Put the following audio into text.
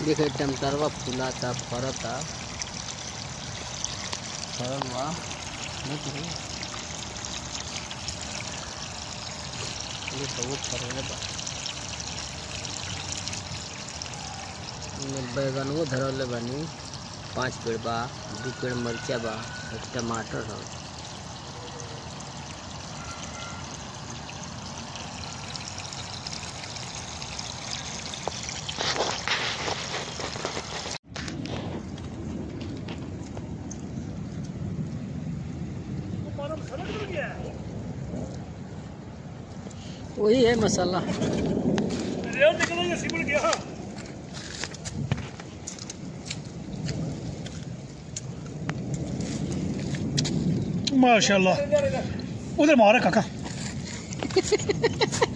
देखे टमटरवा फूलाता फरता फरल बा देख रही ये बहुत फरल बा इमे बैगनवो धरले बानी पाँच पेड़ बा दू पेड़ मरिचा बा एक टमाटर है वही है मसाला माशाल्लाह उधर मारा काका